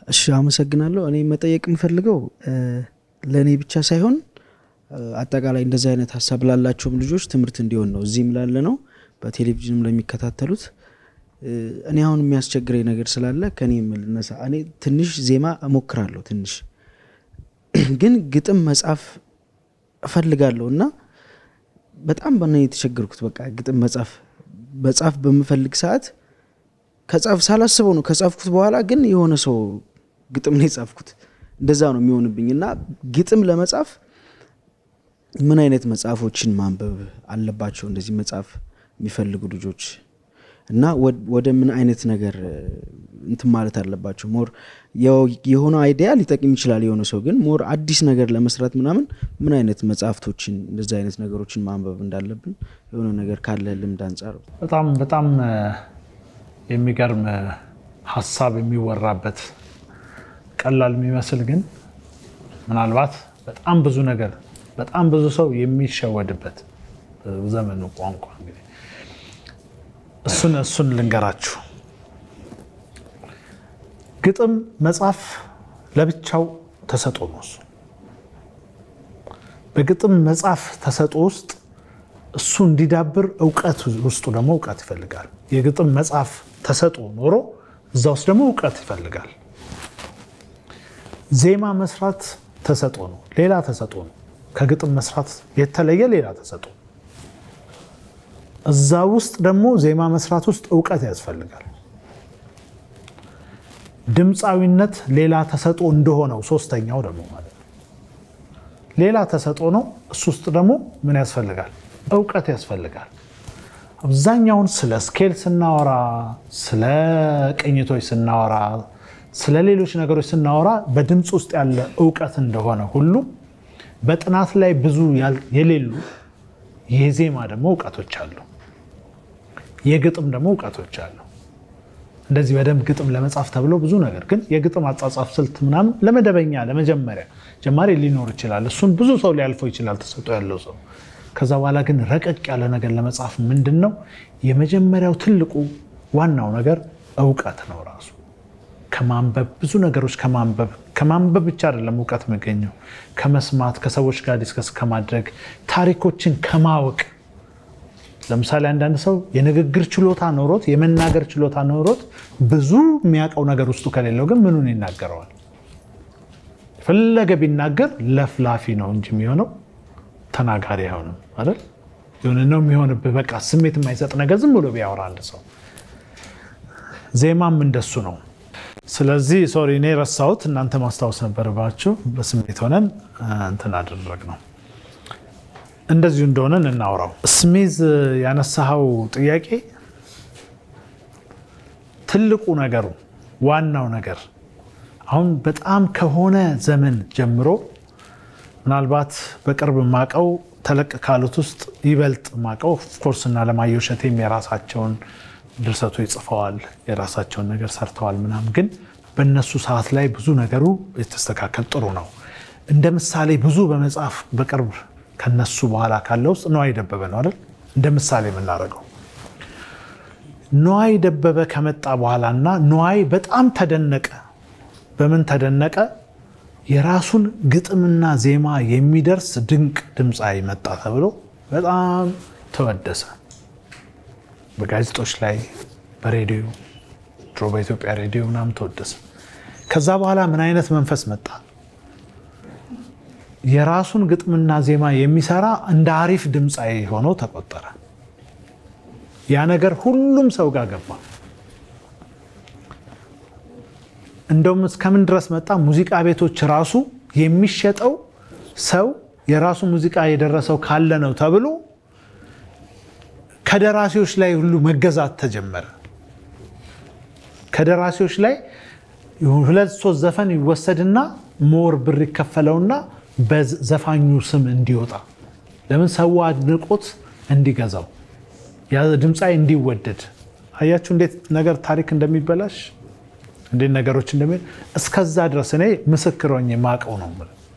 እሺ አመሰግናለሁ። እኔ መጠየቅ የምፈልገው ለእኔ ብቻ ሳይሆን አጠቃላይ እንደዚህ አይነት ሀሳብ ላላቸውም ልጆች ትምህርት እንዲሆን ነው። እዚህም ላለ ነው፣ በቴሌቪዥንም ለሚከታተሉት እኔ አሁን የሚያስቸግረኝ ነገር ስላለ ከኔ የምልነሳ እኔ ትንሽ ዜማ እሞክራለሁ ትንሽ ግን ግጥም መጻፍ እፈልጋለሁ እና በጣም በና የተቸገርኩት በቃ ግጥም መጻፍ መጻፍ በምፈልግ ሰዓት ከጻፍ ሳላስበው ነው ከጻፍኩት በኋላ ግን የሆነ ሰው ግጥም ነው የጻፍኩት እንደዛ ነው የሚሆንብኝ እና ግጥም ለመጻፍ ምን አይነት መጽሐፎችን ማንበብ አለባቸው እንደዚህ መጽሐፍ የሚፈልጉ ልጆች እና ወደ ምን አይነት ነገር እንትን ማለት አለባቸው ሞር የሆነ አይዲያ ሊጠቅም ይችላል የሆነ ሰው ግን ሞር አዲስ ነገር ለመስራት ምናምን ምን አይነት መጽሐፍቶችን እንደዚህ አይነት ነገሮችን ማንበብ እንዳለብን የሆነ ነገር ካለ ልምድ አንጻር በጣም በጣም የሚገርም ሀሳብ የሚወራበት ቀላል የሚመስል ግን ምናልባት በጣም ብዙ ነገር በጣም ብዙ ሰው የሚሸወድበት ዘመኑ ቋንቋ እንግዲህ እሱን እሱን ልንገራችሁ። ግጥም መጻፍ ለብቻው ተሰጦ ነው። እሱ በግጥም መጻፍ ተሰጦ ውስጥ እሱ እንዲዳብር እውቀት ውስጡ ደግሞ እውቀት ይፈልጋል። የግጥም መጻፍ ተሰጦ ኖሮ እዛ ውስጥ ደግሞ እውቀት ይፈልጋል። ዜማ መስራት ተሰጦ ነው፣ ሌላ ተሰጦ ነው። ከግጥም መስራት የተለየ ሌላ ተሰጦ እዛ ውስጥ ደግሞ ዜማ መስራት ውስጥ እውቀት ያስፈልጋል። ድምፃዊነት ሌላ ተሰጦ እንደሆነው ሶስተኛው ደግሞ ማለት ነው ሌላ ተሰጦ ነው። እሱ ውስጥ ደግሞ ምን ያስፈልጋል? እውቀት ያስፈልጋል። አብዛኛውን ስለ ስኬል ስናወራ፣ ስለ ቅኝቶች ስናወራ፣ ስለ ሌሎች ነገሮች ስናወራ በድምፅ ውስጥ ያለ እውቀት እንደሆነ ሁሉ በጥናት ላይ ብዙ የሌሉ የዜማ ደግሞ እውቀቶች አሉ። የግጥም ደግሞ እውቀቶች አሉ። እንደዚህ በደንብ ግጥም ለመጻፍ ተብሎ ብዙ ነገር ግን የግጥም አጻጻፍ ስልት ምናምን ለመደበኛ ለመጀመሪያ ጀማሪ ሊኖር ይችላል። እሱን ብዙ ሰው ሊያልፈው ይችላል ተሰጦ ያለው ሰው። ከዛ በኋላ ግን ረቀቅ ያለ ነገር ለመጻፍ ምንድን ነው የመጀመሪያው ትልቁ ዋናው ነገር እውቀት ነው ራሱ ከማንበብ ብዙ ነገሮች ከማንበብ ከማንበብ ብቻ አይደለም እውቀት የሚገኘው ከመስማት ከሰዎች ጋር ዲስከስ ከማድረግ ታሪኮችን ከማወቅ ለምሳሌ አንዳንድ ሰው የንግግር ችሎታ ኖሮት የመናገር ችሎታ ኖሮት ብዙ የሚያውቀው ነገር ውስጡ ከሌለው ግን ምኑን ይናገረዋል? የፈለገ ቢናገር ለፍላፊ ነው እንጂ የሚሆነው ተናጋሪ አይሆንም አይደል? የሆነ ነው የሚሆንብህ። በቃ ስሜት የማይሰጥ ነገር ዝም ብሎ ቢያወራ አንድ ሰው። ዜማም እንደሱ ነው። ስለዚህ ሶሪ እኔ ረሳሁት፣ እናንተ ማስታወስ ነበረባችሁ። በስሜት ሆነን እንትን አደረግ ነው። እንደዚሁ እንደሆነ እናውራው። ስሚዝ ያነሳኸው ጥያቄ ትልቁ ነገሩ ዋናው ነገር አሁን በጣም ከሆነ ዘመን ጀምሮ ምናልባት በቅርብ ማቀው ተለቅ ካሉት ውስጥ ይበልጥ ማቀው ኦፍኮርስ እና አለማየሁ እሸቴም የራሳቸውን ድርሰቶች ጽፈዋል፣ የራሳቸውን ነገር ሰርተዋል ምናምን። ግን በእነሱ ሰዓት ላይ ብዙ ነገሩ የተስተካከል ጥሩ ነው። እንደ ምሳሌ ብዙ በመጽሐፍ በቅርብ ከነሱ በኋላ ካለ ውስጥ ነዋይ ደበበ ነው አይደል? እንደ ምሳሌ የምናደርገው ነዋይ ደበበ ከመጣ በኋላ እና ነዋይ በጣም ተደነቀ። በምን ተደነቀ? የራሱን ግጥምና ዜማ የሚደርስ ድንቅ ድምፃዊ መጣ ተብሎ በጣም ተወደሰ። በጋዜጦች ላይ በሬዲዮ ድሮ በኢትዮጵያ ሬዲዮ ምናምን ተወደሰ። ከዛ በኋላ ምን አይነት መንፈስ መጣ? የራሱን ግጥምና ዜማ የሚሰራ እንደ አሪፍ ድምፃዊ ሆኖ ተቆጠረ። ያ ነገር ሁሉም ሰው ጋር ገባ። እንደውም እስከምን ድረስ መጣ? ሙዚቃ ቤቶች ራሱ የሚሸጠው ሰው የራሱ ሙዚቃ የደረሰው ካለ ነው ተብሎ ከደራሲዎች ላይ ሁሉ መገዛት ተጀመረ። ከደራሲዎች ላይ ሁለት ሶስት ዘፈን ይወሰድና ሞር ብር ይከፈለውና በዘፋኙ ስም እንዲወጣ ለምን ሰው አድንቆት እንዲገዛው ያ ድምፃዊ እንዲወደድ። አያችሁ እንዴት ነገር ታሪክ እንደሚበላሽ እንዴት ነገሮች እንደሚ እስከዛ ድረስ እኔ ምስክር ሆኜ የማውቀው ነው።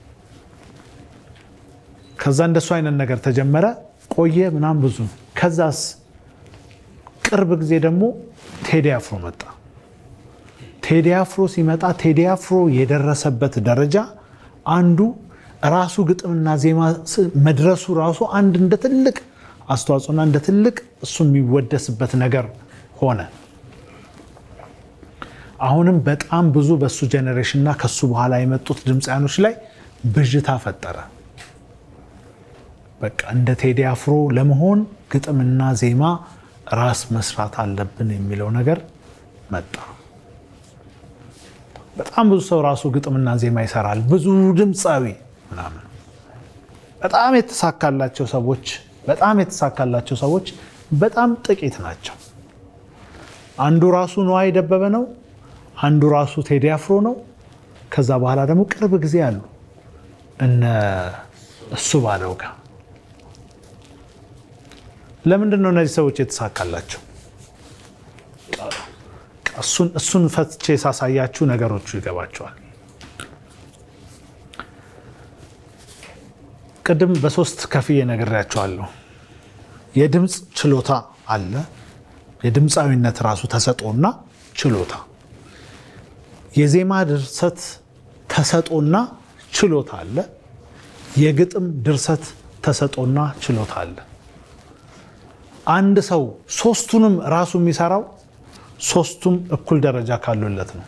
ከዛ እንደሱ አይነት ነገር ተጀመረ፣ ቆየ ምናምን ብዙ። ከዛስ ቅርብ ጊዜ ደግሞ ቴዲ አፍሮ መጣ። ቴዲ አፍሮ ሲመጣ ቴዲ አፍሮ የደረሰበት ደረጃ አንዱ ራሱ ግጥምና ዜማ መድረሱ ራሱ አንድ እንደ ትልቅ አስተዋጽኦና እንደ ትልቅ እሱ የሚወደስበት ነገር ሆነ። አሁንም በጣም ብዙ በሱ ጄኔሬሽን እና ከሱ በኋላ የመጡት ድምፃያኖች ላይ ብዥታ ፈጠረ። በቃ እንደ ቴዲ አፍሮ ለመሆን ግጥምና ዜማ ራስ መስራት አለብን የሚለው ነገር መጣ። በጣም ብዙ ሰው ራሱ ግጥምና ዜማ ይሰራል። ብዙ ድምፃዊ ምናምን በጣም የተሳካላቸው ሰዎች በጣም የተሳካላቸው ሰዎች በጣም ጥቂት ናቸው። አንዱ ራሱ ነዋይ ደበበ ነው። አንዱ ራሱ ቴዲ አፍሮ ነው። ከዛ በኋላ ደግሞ ቅርብ ጊዜ አሉ እነ እሱ ባለው ጋር። ለምንድን ነው እነዚህ ሰዎች የተሳካላቸው? እሱን ፈትቼ ሳሳያችሁ ነገሮቹ ይገባቸዋል። ቅድም በሶስት ከፍዬ ነግሬያቸዋለሁ። የድምፅ ችሎታ አለ። የድምፃዊነት ራሱ ተሰጦና ችሎታ፣ የዜማ ድርሰት ተሰጦና ችሎታ አለ። የግጥም ድርሰት ተሰጦና ችሎታ አለ። አንድ ሰው ሶስቱንም ራሱ የሚሰራው ሶስቱም እኩል ደረጃ ካሉለት ነው።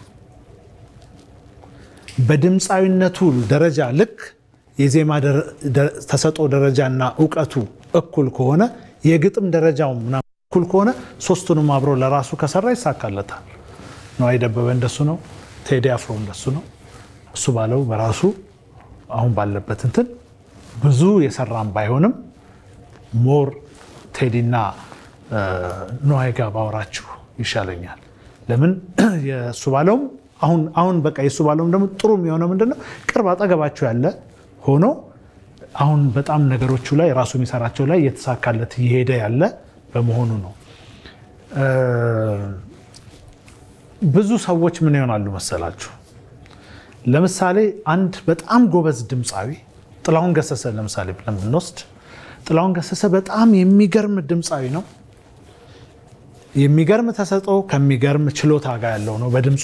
በድምፃዊነቱ ደረጃ ልክ የዜማ ተሰጦ ደረጃና እውቀቱ እኩል ከሆነ የግጥም ደረጃው ምናምን እኩል ከሆነ ሶስቱንም አብሮ ለራሱ ከሰራ ይሳካለታል። ነዋይ ደበበ እንደሱ ነው። ቴዲ አፍሮ እንደሱ ነው። እሱ ባለው በራሱ አሁን ባለበት እንትን ብዙ የሰራም ባይሆንም ሞር ቴዲና ነዋይ ጋር ባወራችሁ ይሻለኛል። ለምን የእሱ ባለውም አሁን አሁን በቃ የእሱ ባለውም ደግሞ ጥሩ የሚሆነው ምንድነው ቅርብ አጠገባችሁ ያለ ሆኖ አሁን በጣም ነገሮቹ ላይ ራሱ የሚሰራቸው ላይ እየተሳካለት እየሄደ ያለ በመሆኑ ነው። ብዙ ሰዎች ምን ይሆናሉ መሰላችሁ? ለምሳሌ አንድ በጣም ጎበዝ ድምፃዊ ጥላሁን ገሰሰ ለምሳሌ ብለን ብንወስድ ጥላሁን ገሰሰ በጣም የሚገርም ድምፃዊ ነው። የሚገርም ተሰጥኦ ከሚገርም ችሎታ ጋር ያለው ነው በድምፁ።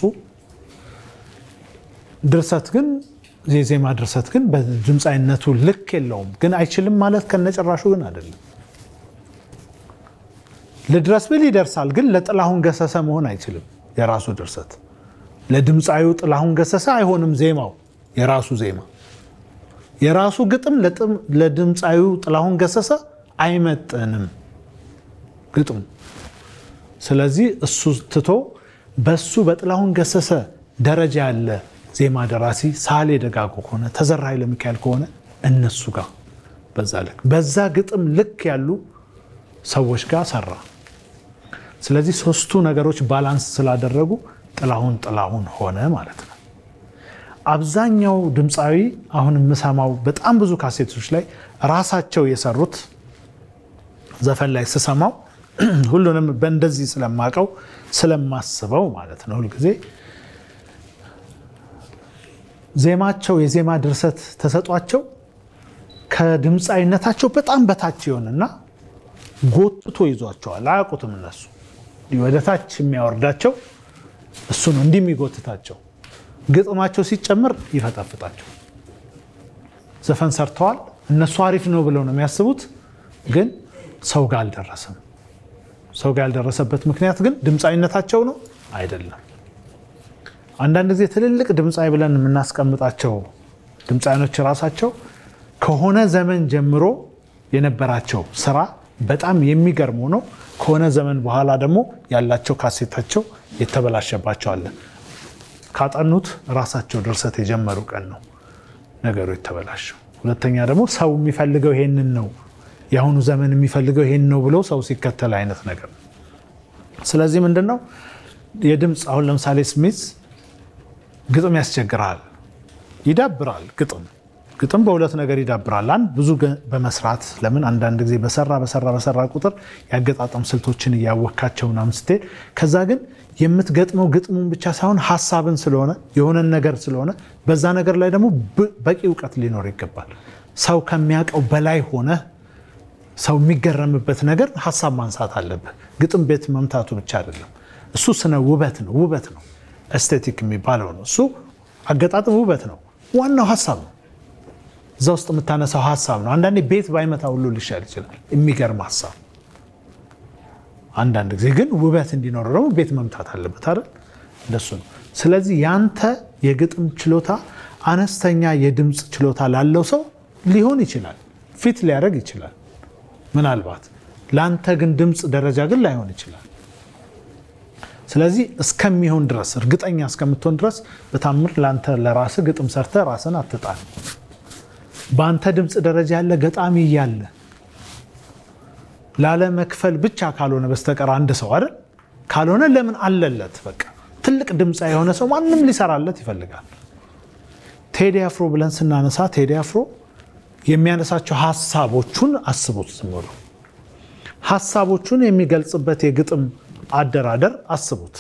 ድርሰት ግን የዜማ ድርሰት ግን በድምፃዊነቱ ልክ የለውም። ግን አይችልም ማለት ከነጭራሹ ግን አይደለም። ልድረስ ብል ይደርሳል፣ ግን ለጥላሁን ገሰሰ መሆን አይችልም። የራሱ ድርሰት ለድምፃዊው ጥላሁን ገሰሰ አይሆንም። ዜማው የራሱ ዜማ የራሱ ግጥም ለድምፃዊው ጥላሁን ገሰሰ አይመጥንም ግጥሙ። ስለዚህ እሱ ትቶ በሱ በጥላሁን ገሰሰ ደረጃ ያለ ዜማ ደራሲ ሳሌ ደጋጎ ከሆነ ተዘራ ኃይለ ሚካኤል ከሆነ እነሱ ጋር በዛ ልክ በዛ ግጥም ልክ ያሉ ሰዎች ጋር ሰራ። ስለዚህ ሶስቱ ነገሮች ባላንስ ስላደረጉ ጥላሁን ጥላሁን ሆነ ማለት ነው። አብዛኛው ድምፃዊ አሁን የምሰማው በጣም ብዙ ካሴቶች ላይ ራሳቸው የሰሩት ዘፈን ላይ ስሰማው ሁሉንም በእንደዚህ ስለማቀው ስለማስበው ማለት ነው ሁልጊዜ ዜማቸው የዜማ ድርሰት ተሰጧቸው ከድምፃዊነታቸው በጣም በታች ይሆንና ጎትቶ ይዟቸዋል። አያውቁትም እነሱ ወደ ታች የሚያወርዳቸው እሱ ነው እንዲህ የሚጎትታቸው። ግጥማቸው ሲጨምር ይፈጠፍጣቸው። ዘፈን ሰርተዋል እነሱ አሪፍ ነው ብለው ነው የሚያስቡት፣ ግን ሰው ጋር አልደረሰም። ሰው ጋር ያልደረሰበት ምክንያት ግን ድምፃዊነታቸው ነው አይደለም። አንዳንድ ጊዜ ትልልቅ ድምፃዊ ብለን የምናስቀምጣቸው ድምፃዊኖች ራሳቸው ከሆነ ዘመን ጀምሮ የነበራቸው ስራ በጣም የሚገርም ነው። ከሆነ ዘመን በኋላ ደግሞ ያላቸው ካሴታቸው የተበላሸባቸው አለ። ካጠኑት ራሳቸው ድርሰት የጀመሩ ቀን ነው ነገሩ የተበላሸው። ሁለተኛ ደግሞ ሰው የሚፈልገው ይሄንን ነው፣ የአሁኑ ዘመን የሚፈልገው ይሄን ነው ብሎ ሰው ሲከተል አይነት ነገር ነው። ስለዚህ ምንድን ነው የድምፅ አሁን ለምሳሌ ስሚዝ ግጥም ያስቸግራል፣ ይዳብራል። ግጥም ግጥም በሁለት ነገር ይዳብራል። አንድ ብዙ በመስራት ለምን አንዳንድ ጊዜ በሰራ በሰራ በሰራ ቁጥር ያገጣጠም ስልቶችን እያወካቸው ምናምን ስትሄድ ከዛ ግን የምትገጥመው ግጥሙን ብቻ ሳይሆን ሀሳብን ስለሆነ የሆነን ነገር ስለሆነ በዛ ነገር ላይ ደግሞ በቂ እውቀት ሊኖር ይገባል። ሰው ከሚያውቀው በላይ ሆነ ሰው የሚገረምበት ነገር ሀሳብ ማንሳት አለብህ። ግጥም ቤት መምታቱ ብቻ አይደለም። እሱ ስነ ውበት ነው ውበት ነው ኤስቴቲክ የሚባለው ነው። እሱ አገጣጥም ውበት ነው። ዋናው ሀሳብ ነው። እዛ ውስጥ የምታነሳው ሀሳብ ነው። አንዳንዴ ቤት ባይመታ ሁሉ ሊሻል ይችላል። የሚገርም ሀሳብ። አንዳንድ ጊዜ ግን ውበት እንዲኖረው ደግሞ ቤት መምታት አለበት አይደል? እንደሱ ነው። ስለዚህ ያንተ የግጥም ችሎታ አነስተኛ የድምፅ ችሎታ ላለው ሰው ሊሆን ይችላል፣ ፊት ሊያደርግ ይችላል ምናልባት። ለአንተ ግን ድምፅ ደረጃ ግን ላይሆን ይችላል። ስለዚህ እስከሚሆን ድረስ እርግጠኛ እስከምትሆን ድረስ በታምር ለአንተ ለራስህ ግጥም ሰርተህ ራስን አትጣል። በአንተ ድምፅ ደረጃ ያለ ገጣሚ እያለ ላለመክፈል ብቻ ካልሆነ በስተቀር አንድ ሰው አይደል ካልሆነ ለምን አለለት? በቃ ትልቅ ድምፃ የሆነ ሰው ማንም ሊሰራለት ይፈልጋል። ቴዲ አፍሮ ብለን ስናነሳ ቴዲ አፍሮ የሚያነሳቸው ሀሳቦቹን አስቡት። ዝም ብሎ ሀሳቦቹን የሚገልጽበት የግጥም አደራደር አስቡት።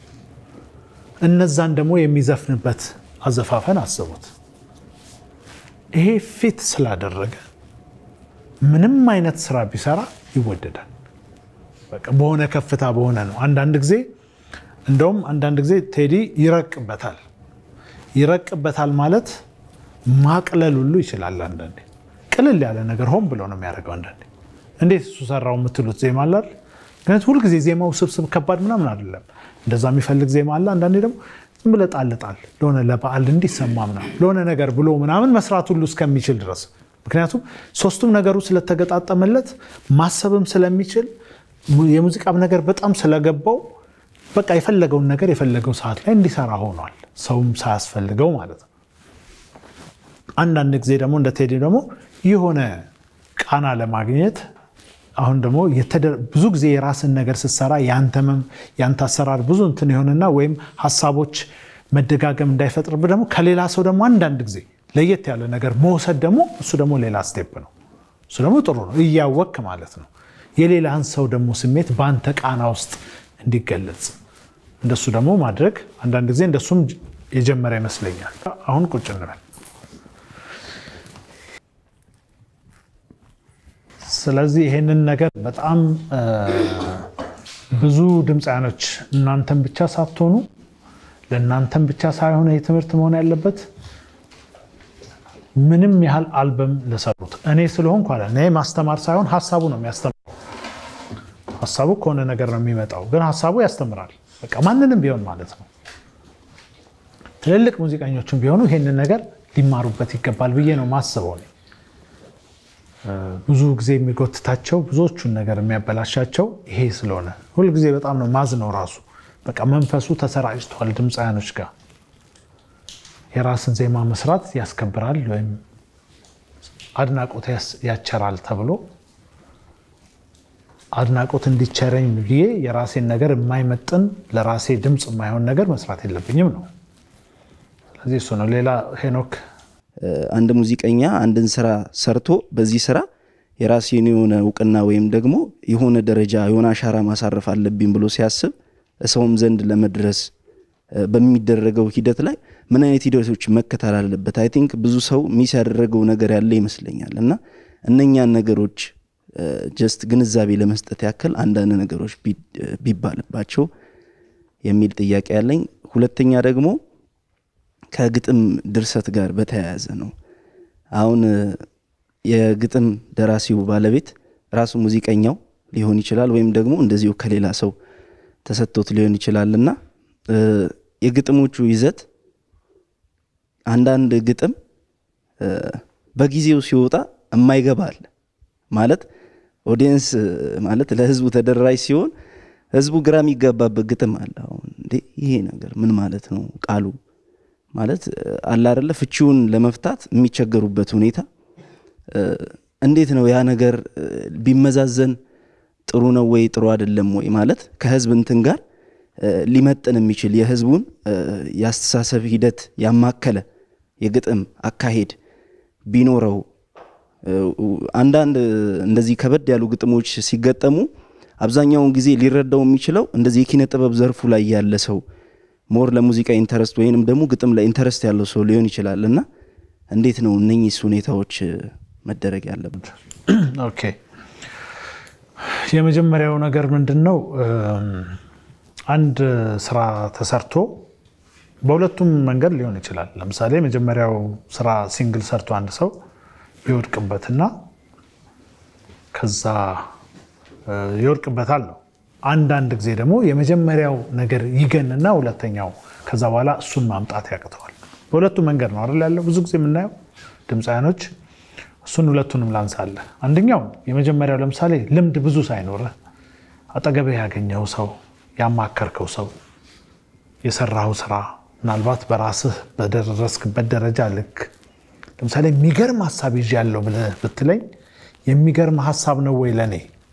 እነዛን ደግሞ የሚዘፍንበት አዘፋፈን አስቡት። ይሄ ፊት ስላደረገ ምንም አይነት ስራ ቢሰራ ይወደዳል። በቃ በሆነ ከፍታ በሆነ ነው። አንዳንድ ጊዜ እንደውም አንዳንድ ጊዜ ቴዲ ይረቅበታል። ይረቅበታል ማለት ማቅለል ሁሉ ይችላል። አንዳንዴ ቅልል ያለ ነገር ሆን ብሎ ነው የሚያደርገው። አንዳንዴ እንዴት እሱ ሰራው የምትሉት ዜማ አለ አይደል? ግን ሁልጊዜ ዜማው ስብስብ ከባድ ምናምን አይደለም። እንደዛ የሚፈልግ ዜማ አለ። አንዳንዴ ደግሞ ዝም ብለህ ጣል ጣል ለሆነ ለበዓል እንዲሰማ ምናምን ለሆነ ነገር ብሎ ምናምን መስራት ሁሉ እስከሚችል ድረስ ምክንያቱም ሶስቱም ነገሩ ስለተገጣጠመለት ማሰብም ስለሚችል የሙዚቃም ነገር በጣም ስለገባው በቃ የፈለገውን ነገር የፈለገው ሰዓት ላይ እንዲሰራ ሆኗል። ሰውም ሳያስፈልገው ማለት ነው። አንዳንድ ጊዜ ደግሞ እንደ ቴዲ ደግሞ የሆነ ቃና ለማግኘት አሁን ደግሞ ብዙ ጊዜ የራስን ነገር ስትሰራ የአንተ አሰራር ብዙ እንትን የሆነና ወይም ሀሳቦች መደጋገም እንዳይፈጥርብህ ደግሞ ከሌላ ሰው ደግሞ አንዳንድ ጊዜ ለየት ያለ ነገር መውሰድ ደግሞ እሱ ደግሞ ሌላ ስቴፕ ነው። እሱ ደግሞ ጥሩ ነው፣ እያወክ ማለት ነው። የሌላን ሰው ደግሞ ስሜት በአንተ ቃና ውስጥ እንዲገለጽ እንደሱ ደግሞ ማድረግ አንዳንድ ጊዜ እንደሱም የጀመረ ይመስለኛል። አሁን ቁጭ እንበል። ስለዚህ ይሄንን ነገር በጣም ብዙ ድምፃያኖች እናንተን ብቻ ሳትሆኑ ለእናንተን ብቻ ሳይሆን ይህ ትምህርት መሆን ያለበት ምንም ያህል አልበም ለሰሩት እኔ ስለሆንኩ አለ እኔ ማስተማር ሳይሆን ሀሳቡ ነው የሚያስተምረው። ሀሳቡ ከሆነ ነገር ነው የሚመጣው፣ ግን ሀሳቡ ያስተምራል። በቃ ማንንም ቢሆን ማለት ነው። ትልልቅ ሙዚቀኞችም ቢሆኑ ይሄንን ነገር ሊማሩበት ይገባል ብዬ ነው ማስበው። እኔ ብዙ ጊዜ የሚጎትታቸው ብዙዎቹን ነገር የሚያበላሻቸው ይሄ ስለሆነ ሁልጊዜ በጣም ነው ማዝነው ራሱ በቃ መንፈሱ ተሰራጭቷል ድምፃያኖች ጋር የራስን ዜማ መስራት ያስከብራል ወይም አድናቆት ያቸራል ተብሎ አድናቆት እንዲቸረኝ ብዬ የራሴን ነገር የማይመጥን ለራሴ ድምፅ የማይሆን ነገር መስራት የለብኝም ነው። ስለዚህ እሱ ነው። ሌላ ሄኖክ አንድ ሙዚቀኛ አንድን ስራ ሰርቶ በዚህ ስራ የራሴን የሆነ እውቅና ወይም ደግሞ የሆነ ደረጃ የሆነ አሻራ ማሳረፍ አለብኝ ብሎ ሲያስብ ሰውም ዘንድ ለመድረስ በሚደረገው ሂደት ላይ ምን አይነት ሂደቶች መከተል አለበት? አይ ቲንክ ብዙ ሰው ሚስ ያደረገው ነገር ያለ ይመስለኛል እና እነኛን ነገሮች ጀስት ግንዛቤ ለመስጠት ያክል አንዳንድ ነገሮች ቢባልባቸው የሚል ጥያቄ ያለኝ። ሁለተኛ ደግሞ ከግጥም ድርሰት ጋር በተያያዘ ነው። አሁን የግጥም ደራሲው ባለቤት ራሱ ሙዚቀኛው ሊሆን ይችላል ወይም ደግሞ እንደዚሁ ከሌላ ሰው ተሰጥቶት ሊሆን ይችላል እና የግጥሞቹ ይዘት አንዳንድ ግጥም በጊዜው ሲወጣ የማይገባ አለ ማለት ኦዲየንስ ማለት ለህዝቡ ተደራሽ ሲሆን ህዝቡ ግራ የሚገባበት ግጥም አለ። አሁን እንዴ ይሄ ነገር ምን ማለት ነው? ቃሉ ማለት አለ አይደለ? ፍቺውን ለመፍታት የሚቸገሩበት ሁኔታ እንዴት ነው? ያ ነገር ቢመዛዘን ጥሩ ነው ወይ ጥሩ አይደለም ወይ ማለት ከህዝብ እንትን ጋር ሊመጥን የሚችል የህዝቡን የአስተሳሰብ ሂደት ያማከለ የግጥም አካሄድ ቢኖረው አንዳንድ እንደዚህ ከበድ ያሉ ግጥሞች ሲገጠሙ አብዛኛውን ጊዜ ሊረዳው የሚችለው እንደዚህ የኪነ ጥበብ ዘርፉ ላይ ያለ ሰው ሞር ለሙዚቃ ኢንተረስት ወይንም ደግሞ ግጥም ላይ ኢንተረስት ያለው ሰው ሊሆን ይችላል እና እንዴት ነው እነኚህ ሁኔታዎች መደረግ ያለበት? ኦኬ የመጀመሪያው ነገር ምንድን ነው? አንድ ስራ ተሰርቶ በሁለቱም መንገድ ሊሆን ይችላል። ለምሳሌ የመጀመሪያው ስራ ሲንግል ሰርቶ አንድ ሰው ይወድቅበትና ከዛ ይወድቅበታል ነው። አንዳንድ ጊዜ ደግሞ የመጀመሪያው ነገር ይገንና ሁለተኛው ከዛ በኋላ እሱን ማምጣት ያቅተዋል። በሁለቱም መንገድ ነው አይደል ያለው ብዙ ጊዜ የምናየው ድምፃያኖች። እሱን ሁለቱንም ላንሳለህ። አንደኛው የመጀመሪያው ለምሳሌ ልምድ ብዙ ሳይኖርህ አጠገብህ ያገኘው ሰው ያማከርከው ሰው የሰራው ስራ ምናልባት በራስህ በደረስክበት ደረጃ ልክ ለምሳሌ የሚገርም ሀሳብ ይዤ ያለው ብለህ ብትለኝ የሚገርም ሀሳብ ነው ወይ ለእኔ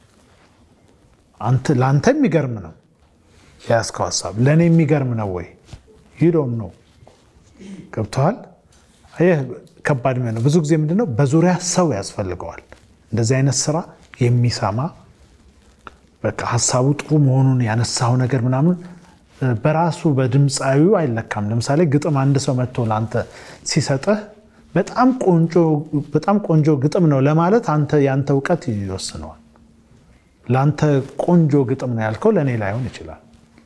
ለአንተ የሚገርም ነው የያዝከው ሀሳብ ለእኔ የሚገርም ነው ወይ ይዶም ነው ገብተዋል ይህ ከባድ ነው ብዙ ጊዜ ምንድነው በዙሪያ ሰው ያስፈልገዋል እንደዚህ አይነት ስራ የሚሰማ በቃ ሀሳቡ ጥሩ መሆኑን ያነሳው ነገር ምናምን በራሱ በድምፃዊው አይለካም ለምሳሌ ግጥም አንድ ሰው መጥቶ ለአንተ ሲሰጥህ በጣም ቆንጆ ግጥም ነው ለማለት አንተ የአንተ እውቀት ይወስነዋል ለአንተ ቆንጆ ግጥም ነው ያልከው ለእኔ ላይሆን ይችላል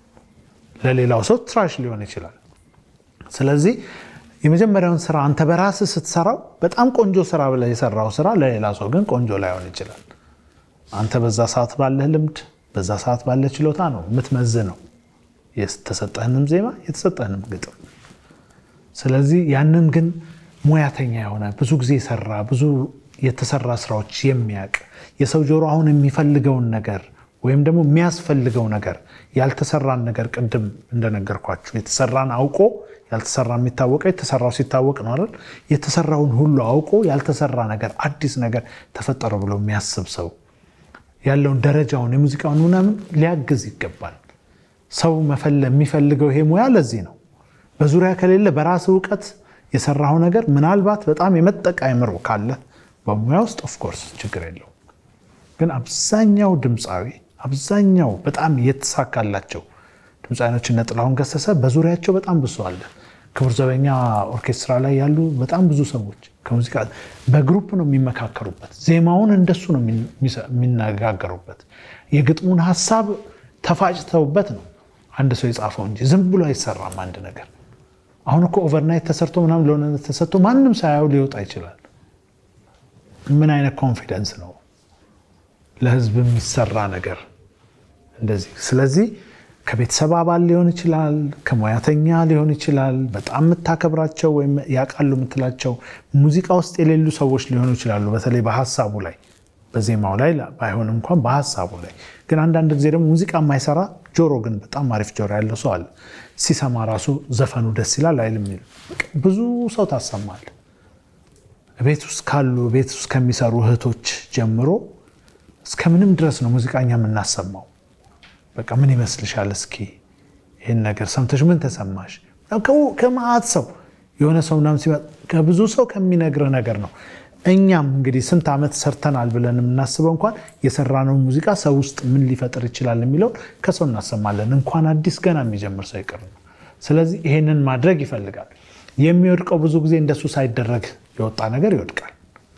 ለሌላው ሰው ትራሽ ሊሆን ይችላል ስለዚህ የመጀመሪያውን ስራ አንተ በራስህ ስትሰራው በጣም ቆንጆ ስራ ብለህ የሰራው ስራ ለሌላ ሰው ግን ቆንጆ ላይሆን ይችላል አንተ በዛ ሰዓት ባለህ ልምድ በዛ ሰዓት ባለህ ችሎታ ነው የምትመዝነው የተሰጠህንም ዜማ የተሰጠህንም ግጥም ስለዚህ ያንን ግን ሙያተኛ የሆነ ብዙ ጊዜ የሰራ ብዙ የተሰራ ስራዎች የሚያውቅ የሰው ጆሮ አሁን የሚፈልገውን ነገር ወይም ደግሞ የሚያስፈልገው ነገር ያልተሰራን ነገር ቅድም እንደነገርኳችሁ የተሰራን አውቆ ያልተሰራ የሚታወቀው የተሰራው ሲታወቅ ነው አይደል? የተሰራውን ሁሉ አውቆ ያልተሰራ ነገር አዲስ ነገር ተፈጠረ ብሎ የሚያስብ ሰው ያለውን ደረጃውን የሙዚቃውን ምናምን ሊያግዝ ይገባል። ሰው የሚፈልገው ይሄ ሙያ ለዚህ ነው። በዙሪያ ከሌለ በራስ እውቀት የሰራው ነገር ምናልባት በጣም የመጠቀ አይምሮ ካለ በሙያ ውስጥ ኦፍኮርስ ችግር የለውም። ግን አብዛኛው ድምፃዊ አብዛኛው በጣም የተሳካላቸው ድምፃዊኖች እነ ጥላሁን ገሰሰ በዙሪያቸው በጣም ብዙ አለ። ክቡር ዘበኛ ኦርኬስትራ ላይ ያሉ በጣም ብዙ ሰዎች ከሙዚቃ በግሩፕ ነው የሚመካከሩበት። ዜማውን እንደሱ ነው የሚነጋገሩበት። የግጥሙን ሀሳብ ተፋጭተውበት ነው አንድ ሰው የጻፈው እንጂ ዝም ብሎ አይሰራም አንድ ነገር። አሁን እኮ ኦቨርናይት ተሰርቶ ምናምን ለሆነ ተሰጥቶ ማንም ሳያው ሊወጣ ይችላል። ምን አይነት ኮንፊደንስ ነው ለህዝብ የሚሰራ ነገር እንደዚህ። ስለዚህ ከቤተሰብ አባል ሊሆን ይችላል፣ ከሙያተኛ ሊሆን ይችላል፣ በጣም የምታከብራቸው ወይም ያውቃሉ የምትላቸው ሙዚቃ ውስጥ የሌሉ ሰዎች ሊሆኑ ይችላሉ። በተለይ በሀሳቡ ላይ በዜማው ላይ ባይሆንም እንኳን በሀሳቡ ላይ ግን አንዳንድ ጊዜ ደግሞ ሙዚቃ የማይሰራ ጆሮ ግን በጣም አሪፍ ጆሮ ያለው ሰው አለ። ሲሰማ ራሱ ዘፈኑ ደስ ይላል አይልም የሚል ብዙ ሰው ታሰማል። ቤት ውስጥ ካሉ ቤት ውስጥ ከሚሰሩ እህቶች ጀምሮ እስከምንም ድረስ ነው ሙዚቃኛ የምናሰማው። በቃ ምን ይመስልሻል? እስኪ ይህን ነገር ሰምተሽ ምን ተሰማሽ? ከመዓት ሰው የሆነ ሰው ምናምን ሲመጣ ከብዙ ሰው ከሚነግርህ ነገር ነው። እኛም እንግዲህ ስንት ዓመት ሰርተናል ብለን የምናስበው እንኳን የሰራነውን ሙዚቃ ሰው ውስጥ ምን ሊፈጥር ይችላል የሚለውን ከሰው እናሰማለን። እንኳን አዲስ ገና የሚጀምር ሰው ይቅር ነው። ስለዚህ ይሄንን ማድረግ ይፈልጋል። የሚወድቀው ብዙ ጊዜ እንደሱ ሳይደረግ የወጣ ነገር ይወድቃል።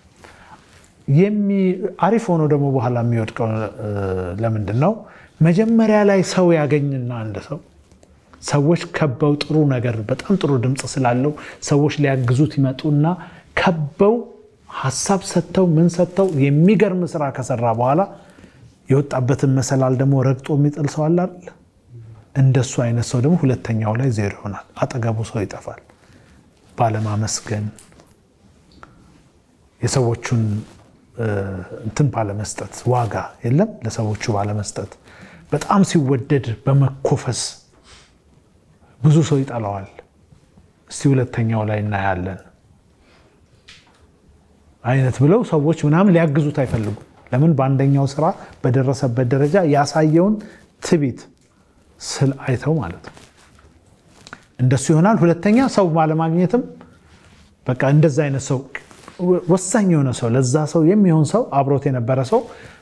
አሪፍ ሆኖ ደግሞ በኋላ የሚወድቀው ለምንድን ነው? መጀመሪያ ላይ ሰው ያገኝና አንድ ሰው ሰዎች ከበው ጥሩ ነገር በጣም ጥሩ ድምፅ ስላለው ሰዎች ሊያግዙት ይመጡና ከበው ሀሳብ ሰጥተው ምን ሰጥተው የሚገርም ስራ ከሰራ በኋላ የወጣበትን መሰላል ደግሞ ረግጦ የሚጥል ሰው አለ አይደል? እንደሱ አይነት ሰው ደግሞ ሁለተኛው ላይ ዜሮ ይሆናል። አጠገቡ ሰው ይጠፋል። ባለማመስገን የሰዎቹን እንትን ባለመስጠት ዋጋ የለም ለሰዎቹ ባለመስጠት በጣም ሲወደድ በመኮፈስ ብዙ ሰው ይጠላዋል። እስቲ ሁለተኛው ላይ እናያለን አይነት ብለው ሰዎች ምናምን ሊያግዙት አይፈልጉም። ለምን? በአንደኛው ስራ በደረሰበት ደረጃ ያሳየውን ትቢት ስል አይተው ማለት ነው። እንደሱ ይሆናል። ሁለተኛ ሰው ባለማግኘትም በቃ እንደዛ አይነት ሰው ወሳኝ የሆነ ሰው ለዛ ሰው የሚሆን ሰው አብሮት የነበረ ሰው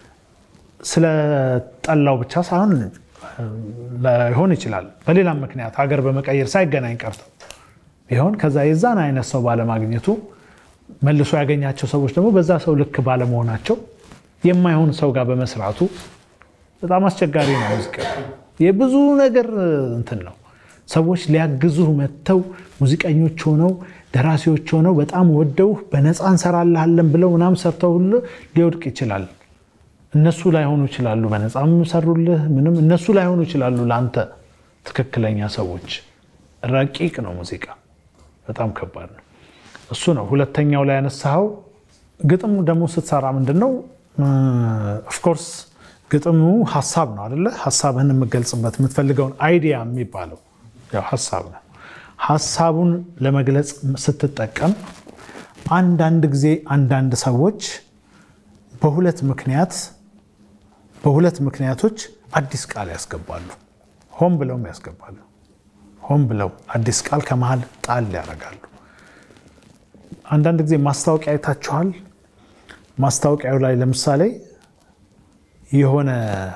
ስለጠላው ብቻ ሳይሆን ላይሆን ይችላል። በሌላም ምክንያት ሀገር በመቀየር ሳይገናኝ ቀርተው ቢሆን ከዛ የዛን አይነት ሰው ባለማግኘቱ መልሶ ያገኛቸው ሰዎች ደግሞ በዛ ሰው ልክ ባለመሆናቸው የማይሆን ሰው ጋር በመስራቱ በጣም አስቸጋሪ ነው። ሙዚቃ የብዙ ነገር እንትን ነው። ሰዎች ሊያግዙህ መጥተው ሙዚቀኞች ሆነው ደራሲዎች ሆነው በጣም ወደው በነፃ እንሰራልሃለን ብለው ምናምን ሰርተውልህ ሊወድቅ ይችላል። እነሱ ላይሆኑ ይችላሉ። በነፃም ሰሩልህ ምንም እነሱ ላይሆኑ ይችላሉ። ለአንተ ትክክለኛ ሰዎች። ረቂቅ ነው ሙዚቃ፣ በጣም ከባድ ነው። እሱ ነው ሁለተኛው ላይ ያነሳኸው። ግጥም ደግሞ ስትሰራ ምንድን ነው ኦፍኮርስ ግጥሙ ሀሳብ ነው አደለ? ሀሳብህን የምገልጽበት የምትፈልገውን አይዲያ የሚባለው ያው ሀሳብ ነው። ሀሳቡን ለመግለጽ ስትጠቀም አንዳንድ ጊዜ አንዳንድ ሰዎች በሁለት ምክንያት በሁለት ምክንያቶች አዲስ ቃል ያስገባሉ። ሆን ብለውም ያስገባሉ። ሆን ብለው አዲስ ቃል ከመሀል ጣል ያደርጋሉ። አንዳንድ ጊዜ ማስታወቂያ አይታችኋል። ማስታወቂያው ላይ ለምሳሌ የሆነ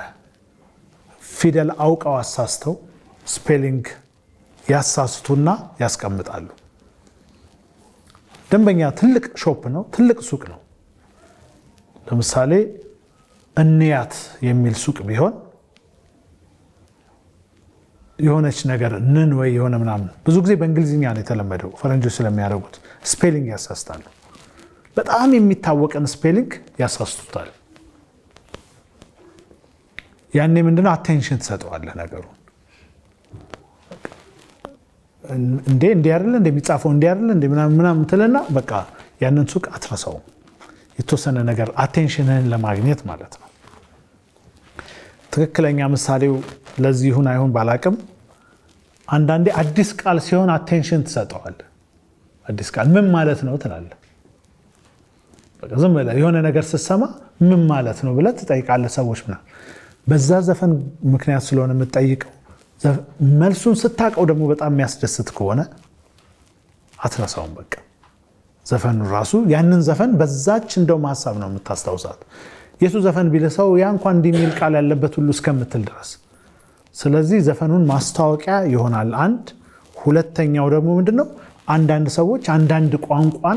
ፊደል አውቀው አሳስተው ስፔሊንግ ያሳስቱና ያስቀምጣሉ። ደንበኛ ትልቅ ሾፕ ነው፣ ትልቅ ሱቅ ነው። ለምሳሌ እንያት የሚል ሱቅ ቢሆን የሆነች ነገር ንን ወይ የሆነ ምናምን ብዙ ጊዜ በእንግሊዝኛ ነው የተለመደው፣ ፈረንጆች ስለሚያደርጉት ስፔሊንግ ያሳስታሉ። በጣም የሚታወቅን ስፔሊንግ ያሳስቱታል። ያኔ ምንድነው አቴንሽን ትሰጠዋለህ ነገሩን። እንዴ እንዲህ አይደለ እንደሚጻፈው እንዲህ አይደለ እንደ ምናምን ትልና በቃ ያንን ሱቅ አትረሳውም። የተወሰነ ነገር አቴንሽንህን ለማግኘት ማለት ነው። ትክክለኛ ምሳሌው ለዚህ ይሁን አይሁን ባላቅም አንዳንዴ አዲስ ቃል ሲሆን አቴንሽን ትሰጠዋለህ። አዲስ ቃል ምን ማለት ነው ትላለህ። በቃ ዝም ብለህ የሆነ ነገር ስትሰማ ምን ማለት ነው ብለህ ትጠይቃለህ ሰዎች ምናምን። በዛ ዘፈን ምክንያት ስለሆነ የምትጠይቀው መልሱን ስታውቀው ደግሞ በጣም የሚያስደስት ከሆነ አትረሳውም። በቃ ዘፈኑ ራሱ ያንን ዘፈን በዛች እንደውም ሀሳብ ነው የምታስታውሳት። የቱ ዘፈን ቢልሰው ያ እንኳን እንዲህ የሚል ቃል ያለበት ሁሉ እስከምትል ድረስ። ስለዚህ ዘፈኑን ማስታወቂያ ይሆናል አንድ። ሁለተኛው ደግሞ ምንድነው አንዳንድ ሰዎች አንዳንድ ቋንቋን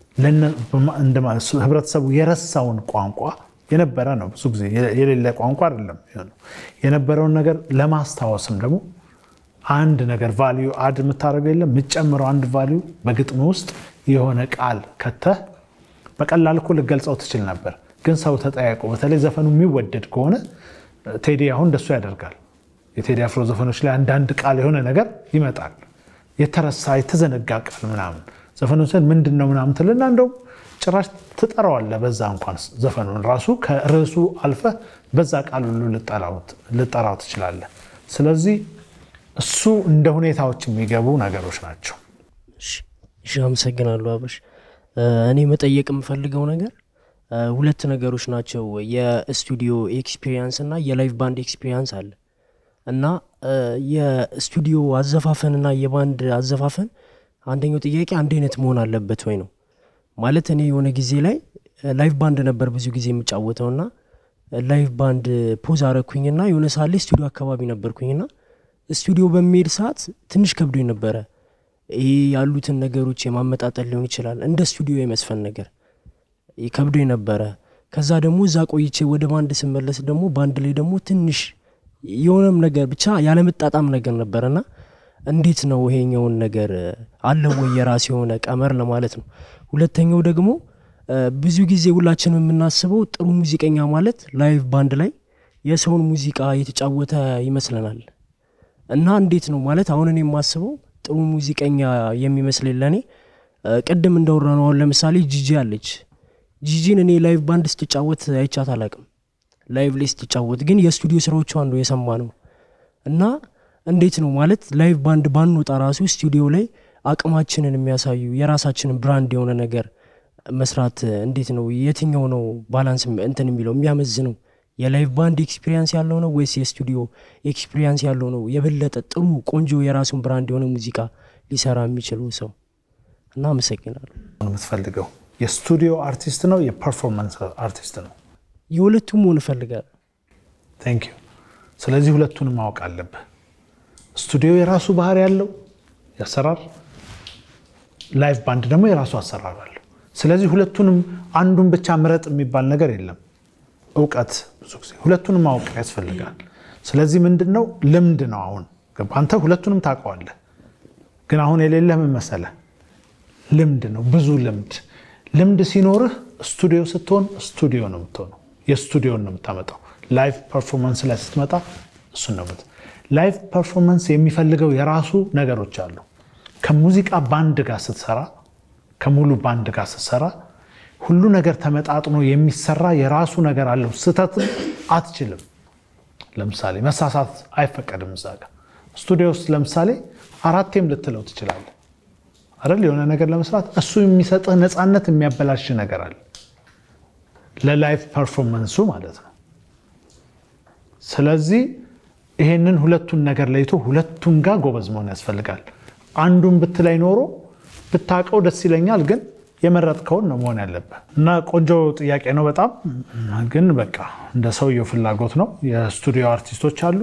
ህብረተሰቡ የረሳውን ቋንቋ የነበረ ነው። ብዙ ጊዜ የሌለ ቋንቋ አይደለም የነበረውን ነገር ለማስታወስም ደግሞ አንድ ነገር ቫሊዩ አድ የምታደርገው የለም የምትጨምረው አንድ ቫሊዩ በግጥም ውስጥ የሆነ ቃል ከተህ በቀላል እኮ ልገልጸው ትችል ነበር። ግን ሰው ተጠያይቆ በተለይ ዘፈኑ የሚወደድ ከሆነ ቴዲ አሁን እንደሱ ያደርጋል። የቴዲ አፍሮ ዘፈኖች ላይ አንዳንድ ቃል የሆነ ነገር ይመጣል። የተረሳ የተዘነጋ ቃል ምናምን ዘፈኑ ስል ምንድን ነው ምናምን ትልና እንደውም ጭራሽ ትጠራዋለህ። በዛ እንኳን ዘፈኑን ራሱ ከርዕሱ አልፈህ በዛ ቃል ሁሉ ልጠራው ትችላለህ። ስለዚህ እሱ እንደ ሁኔታዎች የሚገቡ ነገሮች ናቸው። እሺ፣ አመሰግናለሁ አበሽ። እኔ መጠየቅ የምፈልገው ነገር ሁለት ነገሮች ናቸው። የስቱዲዮ ኤክስፒሪየንስ እና የላይቭ ባንድ ኤክስፒሪየንስ አለ እና የስቱዲዮ አዘፋፈን እና የባንድ አዘፋፈን አንደኛው ጥያቄ አንድ አይነት መሆን አለበት ወይ ነው ማለት እኔ የሆነ ጊዜ ላይ ላይቭ ባንድ ነበር ብዙ ጊዜ የምጫወተው ና ላይቭ ባንድ ፖዝ አረኩኝና የሆነ ሰዓት ላይ ስቱዲዮ አካባቢ ነበርኩኝና ስቱዲዮ በሚሄድ ሰዓት ትንሽ ከብዶኝ ነበረ። ይሄ ያሉትን ነገሮች የማመጣጠል ሊሆን ይችላል እንደ ስቱዲዮ የመስፈን ነገር ከብዶኝ ነበረ። ከዛ ደግሞ እዛ ቆይቼ ወደ ባንድ ስመለስ ደግሞ ባንድ ላይ ደግሞ ትንሽ የሆነም ነገር ብቻ ያለመጣጣም ነገር ነበረና እንዴት ነው ይሄኛውን ነገር አለ ወይ የራስ የሆነ ቀመር ለማለት ነው። ሁለተኛው ደግሞ ብዙ ጊዜ ሁላችንም የምናስበው ጥሩ ሙዚቀኛ ማለት ላይቭ ባንድ ላይ የሰውን ሙዚቃ የተጫወተ ይመስለናል። እና እንዴት ነው ማለት አሁን እኔ የማስበው ጥሩ ሙዚቀኛ የሚመስለኝ ለእኔ ቅድም እንዳወራ ነው። አሁን ለምሳሌ ጂጂ አለች። ጂጂን እኔ ላይቭ ባንድ ስትጫወት አይቻት አላቅም። ላይቭ ላይ ስትጫወት ግን የስቱዲዮ ስራዎቿ ነው የሰማ ነው እና እንዴት ነው ማለት ላይቭ ባንድ ባንወጣ ራሱ ስቱዲዮ ላይ አቅማችንን የሚያሳዩ የራሳችንን ብራንድ የሆነ ነገር መስራት እንዴት ነው የትኛው ነው ባላንስ እንትን የሚለው የሚያመዝነው የላይቭ ባንድ ኤክስፒሪየንስ ያለው ነው ወይስ የስቱዲዮ ኤክስፒሪየንስ ያለው ነው የበለጠ ጥሩ ቆንጆ የራሱን ብራንድ የሆነ ሙዚቃ ሊሰራ የሚችለው ሰው እና አመሰግናለሁ የምትፈልገው የስቱዲዮ አርቲስት ነው የፐርፎርማንስ አርቲስት ነው የሁለቱም መሆን እፈልጋለሁ ቴንክ ዩ ስለዚህ ሁለቱንም ማወቅ አለብህ ስቱዲዮ የራሱ ባህሪ ያለው ያሰራር ላይቭ ባንድ ደግሞ የራሱ አሰራር አለው ስለዚህ ሁለቱንም አንዱን ብቻ ምረጥ የሚባል ነገር የለም እውቀት ብዙ ጊዜ ሁለቱንም ማወቅ ያስፈልጋል ስለዚህ ምንድን ነው ልምድ ነው አሁን ገባ? አንተ ሁለቱንም ታውቀዋለህ። ግን አሁን የሌለህ ምን መሰለህ? ልምድ ነው፣ ብዙ ልምድ። ልምድ ሲኖርህ ስቱዲዮ ስትሆን ስቱዲዮ ነው የምትሆነው፣ የስቱዲዮን ነው የምታመጣው። ላይቭ ፐርፎርማንስ ላይ ስትመጣ እሱን ነው የምት ላይቭ ፐርፎርማንስ የሚፈልገው የራሱ ነገሮች አሉ። ከሙዚቃ ባንድ ጋር ስትሰራ፣ ከሙሉ ባንድ ጋር ስትሰራ ሁሉ ነገር ተመጣጥኖ የሚሰራ የራሱ ነገር አለው። ስህተትም አትችልም። ለምሳሌ መሳሳት አይፈቀድም እዛ ጋር። ስቱዲዮ ውስጥ ለምሳሌ አራቴም ልትለው ትችላለህ አይደል? የሆነ ነገር ለመስራት እሱ የሚሰጥህ ነፃነት የሚያበላሽ ነገር አለ፣ ለላይቭ ፐርፎርመንሱ ማለት ነው። ስለዚህ ይሄንን ሁለቱን ነገር ለይቶ ሁለቱም ጋር ጎበዝ መሆን ያስፈልጋል። አንዱን ብትላይ ኖሮ ብታውቀው ደስ ይለኛል፣ ግን የመረጥከውን ነው መሆን ያለብህ። እና ቆንጆ ጥያቄ ነው በጣም ግን በቃ እንደ ሰውየው ፍላጎት ነው። የስቱዲዮ አርቲስቶች አሉ፣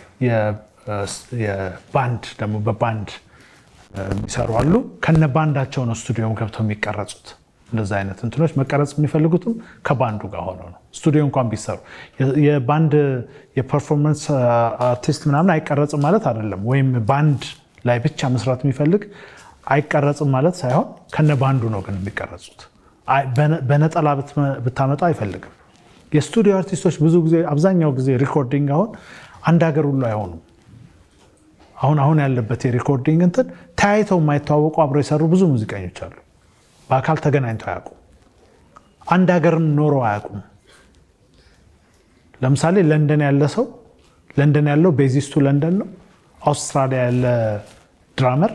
የባንድ ደግሞ በባንድ የሚሰሩ አሉ። ከነ ባንዳቸው ነው ስቱዲዮ ገብተው የሚቀረጹት። እንደዛ አይነት እንትኖች መቀረጽ የሚፈልጉትም ከባንዱ ጋር ሆነው ነው። ስቱዲዮ እንኳን ቢሰሩ የባንድ የፐርፎርመንስ አርቲስት ምናምን አይቀረጽም ማለት አይደለም። ወይም ባንድ ላይ ብቻ መስራት የሚፈልግ አይቀረጽም ማለት ሳይሆን ከነ ባንዱ ነው ግን የሚቀረጹት። በነጠላ ብታመጣ አይፈልግም። የስቱዲዮ አርቲስቶች ብዙ ጊዜ አብዛኛው ጊዜ ሪኮርዲንግ አሁን አንድ ሀገር ሁሉ አይሆኑም። አሁን አሁን ያለበት የሪኮርዲንግ እንትን ተያይተው የማይተዋወቁ አብረው የሰሩ ብዙ ሙዚቀኞች አሉ። በአካል ተገናኝተው አያውቁም። አንድ ሀገርም ኖረው አያውቁም። ለምሳሌ ለንደን ያለ ሰው ለንደን ያለው ቤዚስቱ ለንደን ነው። አውስትራሊያ ያለ ድራመር፣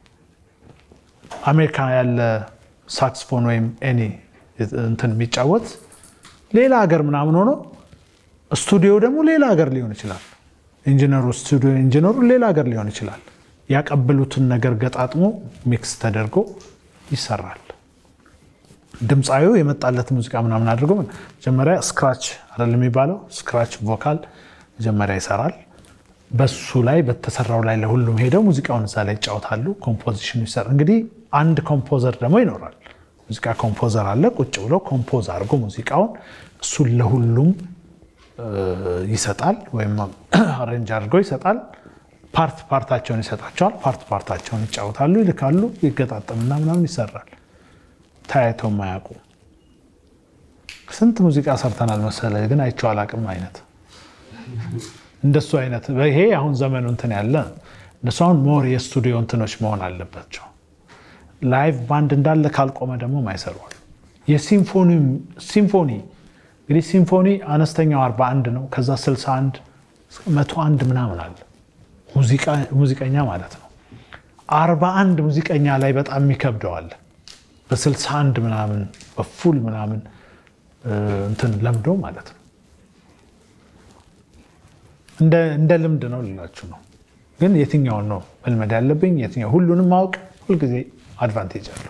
አሜሪካ ያለ ሳክስፎን ወይም ኤኒ እንትን የሚጫወት ሌላ ሀገር ምናምን ሆኖ ስቱዲዮ ደግሞ ሌላ ሀገር ሊሆን ይችላል። ኢንጂነሩ ስቱዲዮ ኢንጂነሩ ሌላ ሀገር ሊሆን ይችላል። ያቀብሉትን ነገር ገጣጥሞ ሚክስ ተደርጎ ይሰራል። ድምፃዊው የመጣለት ሙዚቃ ምናምን አድርጎ መጀመሪያ ስክራች አይደል የሚባለው ስክራች ቮካል መጀመሪያ ይሰራል። በሱ ላይ በተሰራው ላይ ለሁሉም ሄደው ሙዚቃውን እዛ ላይ ይጫወታሉ። ኮምፖዚሽኑ ይሰራል። እንግዲህ አንድ ኮምፖዘር ደግሞ ይኖራል። ሙዚቃ ኮምፖዘር አለ። ቁጭ ብሎ ኮምፖዝ አድርጎ ሙዚቃውን እሱን ለሁሉም ይሰጣል፣ ወይም አሬንጅ አድርጎ ይሰጣል። ፓርት ፓርታቸውን ይሰጣቸዋል። ፓርት ፓርታቸውን ይጫወታሉ፣ ይልካሉ፣ ይገጣጠምና ምናምን ይሰራል። ተያይተው የማያውቁ ስንት ሙዚቃ ሰርተናል መሰለ፣ ግን አይቼው አላውቅም አይነት እንደሱ አይነት ይሄ አሁን ዘመኑ እንትን ያለ እነሱ አሁን ሞር የስቱዲዮ እንትኖች መሆን አለባቸው። ላይቭ ባንድ እንዳለ ካልቆመ ደግሞ ማይሰሯል። የሲምፎኒ ሲምፎኒ እንግዲህ ሲምፎኒ አነስተኛው 41 ነው። ከዛ 61 101 ምናምን አለ ሙዚቀኛ ማለት ነው። 41 ሙዚቀኛ ላይ በጣም የሚከብደዋል። በ61 ምናምን በፉል ምናምን እንትን ለምዶ ማለት ነው። እንደ ልምድ ነው ልላችሁ ነው። ግን የትኛውን ነው መልመድ ያለብኝ? የትኛው ሁሉንም ማወቅ ሁልጊዜ አድቫንቴጅ አለው።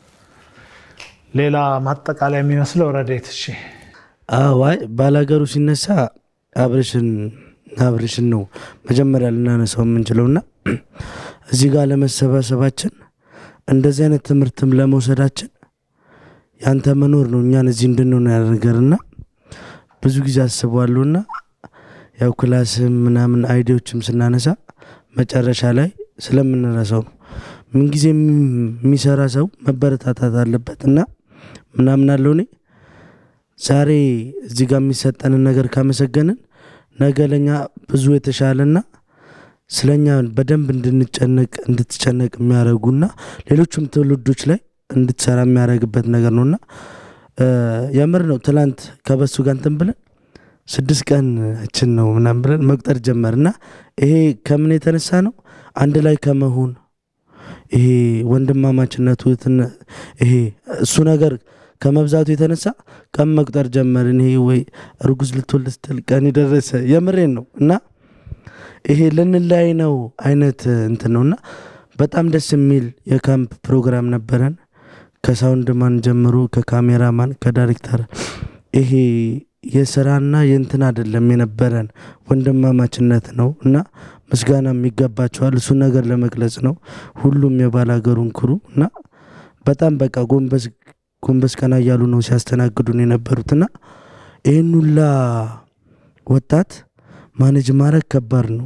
ሌላ ማጠቃለያ የሚመስለው ረዴት እሺ አዋይ ባላገሩ ሲነሳ አብርሽን አብርሽን ነው መጀመሪያ ልናነሳው የምንችለውና እዚህ ጋር ለመሰባሰባችን እንደዚህ አይነት ትምህርትም ለመውሰዳችን ያንተ መኖር ነው እኛን እዚህ እንድንሆን ያደርገርና ብዙ ጊዜ አስበዋለሁና ያው ክላስም ምናምን አይዲዎችም ስናነሳ መጨረሻ ላይ ስለምንረሳው ነው። ምንጊዜ የሚሰራ ሰው መበረታታት አለበት እና ምናምን አለው እኔ ዛሬ እዚህ ጋር የሚሰጠንን ነገር ካመሰገንን ነገ ለኛ ብዙ የተሻለና ስለኛ በደንብ እንድንጨነቅ እንድትጨነቅ የሚያደርጉና ሌሎችም ትውልዶች ላይ እንድትሰራ የሚያደርግበት ነገር ነውና የምር ነው። ትላንት ከበሱ ጋር እንትን ብለን ስድስት ቀናችን ነው ምናምን ብለን መቁጠር ጀመርና ይሄ ከምን የተነሳ ነው? አንድ ላይ ከመሆን ይሄ ወንድማማችነቱ ይሄ እሱ ነገር ከመብዛቱ የተነሳ ቀን መቁጠር ጀመርን። ይሄ ወይ እርጉዝ ልትወልድ ስትል ቀን የደረሰ የምሬን ነው እና ይሄ ልንለያይ ነው አይነት እንትን ነው እና በጣም ደስ የሚል የካምፕ ፕሮግራም ነበረን። ከሳውንድ ማን ጀምሮ ከካሜራማን ከዳይሬክተር ይሄ የስራና የእንትን አይደለም የነበረን ወንድማማችነት ነው እና ምስጋና የሚገባቸዋል። እሱ ነገር ለመግለጽ ነው ሁሉም የባላገሩን ክሩ እና በጣም በቃ ጎንበስ ጎንበስ ቀና እያሉ ነው ሲያስተናግዱን የነበሩትና ይህን ሁላ ወጣት ማኔጅ ማድረግ ከባድ ነው።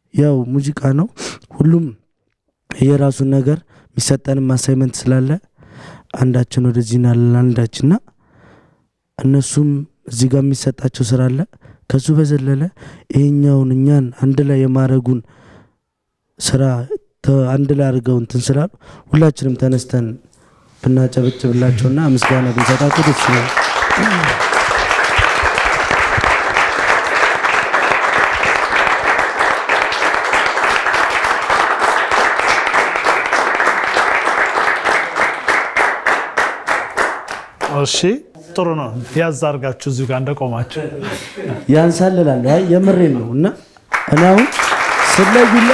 ያው ሙዚቃ ነው። ሁሉም የራሱን ነገር የሚሰጠንም አሳይመንት ስላለ አንዳችን ወደዚህ ናለን አንዳችንና እነሱም እዚህ ጋር የሚሰጣቸው ስራ አለ። ከሱ በዘለለ ይሄኛውን እኛን አንድ ላይ የማድረጉን ስራ ተ- አንድ ላይ አድርገው እንትን ስላሉ ሁላችንም ተነስተን ብናጨበጭብላቸውና ምስጋና ብንሰጣቸው ደስ ይላል። እሺ ጥሩ ነው። ያዝ አድርጋችሁ እዚሁ ጋር እንደቆማችሁ ያንሳልላለሁ። አይ የምሬን ነው እና እኔ አሁን ስለዩላ